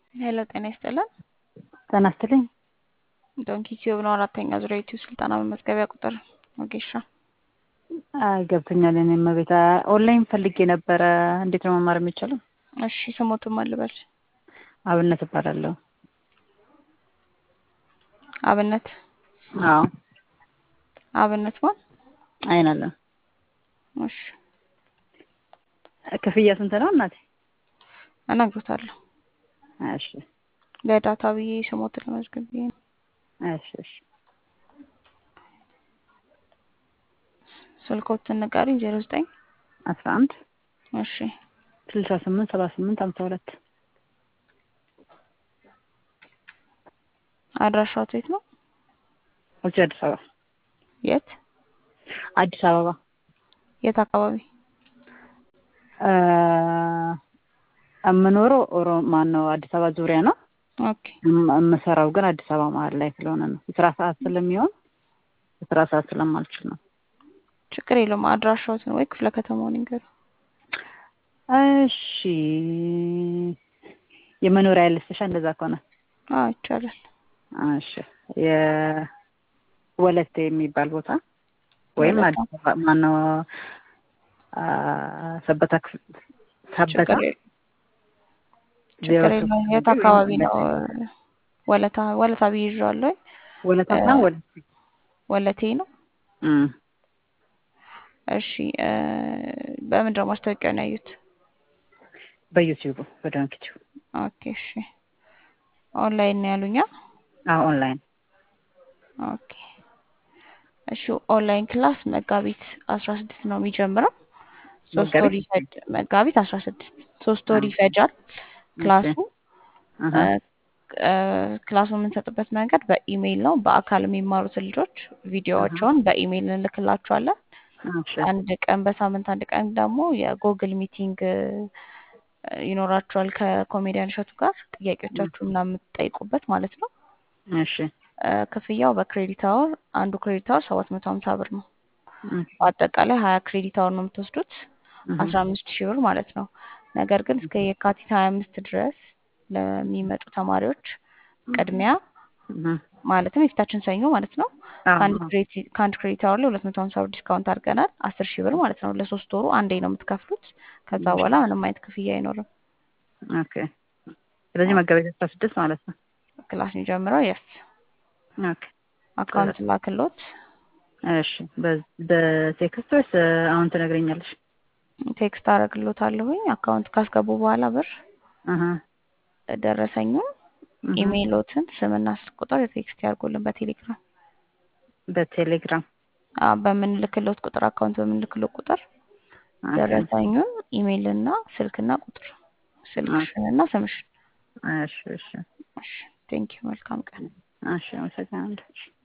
ሄሎ ጤና ይስጥልን። ጤና ይስጥልኝ። ዶንኪ ቲዩብ ነው አራተኛ ዙሪያ ዩቲዩብ ስልጠና መመዝገቢያ ቁጥር ወጌሻ አይ ገብቶኛል። እኔም ቤት ኦንላይን ፈልጌ ነበረ። እንዴት ነው መማር የሚቻለው? እሺ ስሞትም አልበል አብነት እባላለሁ። አብነት አዎ አብነት ማን? አይናለም። እሺ ክፍያ ስንት ነው እናቴ? እነግሮታለሁ። እሺ ለዳታ ብዬ ስሞትን ለመዝገብ ብዬ ነው። እሺ እሺ ስልኮትን ንገሪኝ። ዜሮ ዘጠኝ አስራ አንድ እሺ ስልሳ ስምንት ሰባ ስምንት ሀምሳ ሁለት አድራሻው የት ነው? እዚህ አዲስ አበባ የት አዲስ አበባ የት አካባቢ? እ የምኖረው ኦሮ ማን ነው አዲስ አበባ ዙሪያ ነው። ኦኬ እም- የምሰራው ግን አዲስ አበባ መሀል ላይ ስለሆነ ነው። የስራ ሰዓት ስለሚሆን የስራ ሰዓት ስለማልችል ነው። ችግር የለውም። አድራሻዎትን ወይ ክፍለ ከተማውን ይንገሩ። እሺ የመኖሪያ ልስሻ እንደዛ ከሆነ አዎ ይቻላል። እሺ የወለቴ የሚባል ቦታ ወይም ወለታ። አዲስ አበባ ማነው አ፣ ሰበታ ክፍል ሰበታ ችግር የለውም። ዜሮ ችግር ሶስት የለውም። የት ወይም አካባቢ ነው? ወለቴ ወለታ ወለታ ብዬ ይዤዋለሁ። ወለታ እ፣ ሳይሆን ወለቴ ወለቴ ነው። እም፣ እሺ እ፣ በምንድን ነው ማስታወቂያውን ያዩት? በዩቲዩብ በዶንኪቲዩብ ኦኬ እሺ። ኦንላይን ነው ያሉኛ? አዎ ኦንላይን ኦኬ እሺ። ኦንላይን ክላስ መጋቢት አስራ ስድስት ነው የሚጀምረው። ሶስት ወር መጋቢት ይፈጅ መጋቢት አስራ ስድስት ሶስት ወር አዎ ይፈጃል እሺ ክላሱ። አሀ እ፣ እ፣ ክላሱን የምንሰጥበት መንገድ በኢሜይል ነው። በአካል የሚማሩትን ልጆች አሀ ቪዲዮዎቻቸውን በኢሜይል እንልክላቸዋለን። እሺ አንድ ቀን በሳምንት አንድ ቀን ደግሞ የጎግል ሚቲንግ እ፣ ይኖራቸዋል ከኮሜዲያን እሸቱ ጋር እም፣ ጥያቄዎቻችሁ ምናምን የምትጠይቁበት ማለት ነው። እሺ እ፣ ክፍያው በክሬዲት አወር አንዱ ክሬዲት አወር ሰባት መቶ ሀምሳ ብር ነው። እም፣ በአጠቃላይ ሀያ ክሬዲት አወር ነው የምትወስዱት እም፣ አስራ አምስት ሺህ ብር ማለት ነው። ነገር ግን እስከ የካቲት ሀያ አምስት ድረስ ለሚመጡ ተማሪዎች ቅድሚያ እም፣ ማለትም የፊታችን ሰኞ ማለት ነው አዎ ከአንድ አዎ ክሬዲት ከአንድ ክሬዲት አወር ላይ ሁለት መቶ ሀምሳ ብር ዲስካውንት አድርገናል። አስር ሺህ ብር ማለት ነው። ለሶስት ወሩ አንዴ ነው የምትከፍሉት። ከዛ እሺ በኋላ ምንም አይነት ክፍያ አይኖርም። ኦኬ ስለዚህ መጋቢት አስራ ስድስት ማለት ነው። ክላስ የሚጀምረው የስ ኦኬ አካውንት ላክሎት እሺ በ- በቴክስት ወይስ አሁን ትነግረኛለሽ? ቴክስት አደርግሎታለሁኝ። አካውንት ካስገቡ በኋላ ብር አሀ ደረሰኙን እህ ኢሜይሎትን ስምና ስልክ ቁጥር ቴክስት ያድርጉልን በቴሌግራም በቴሌግራም አ፣ በምንልክሎት ቁጥር አካውንት በምንልክሎት ቁጥር ኦኬ ደረሰኙን ኢሜይልና ስልክና ቁጥር ኦኬ ስልክሽንና ስምሽን። እሺ እሺ እሺ ቴንኪው። መልካም ቀን። እሺ አመሰግናለሁ።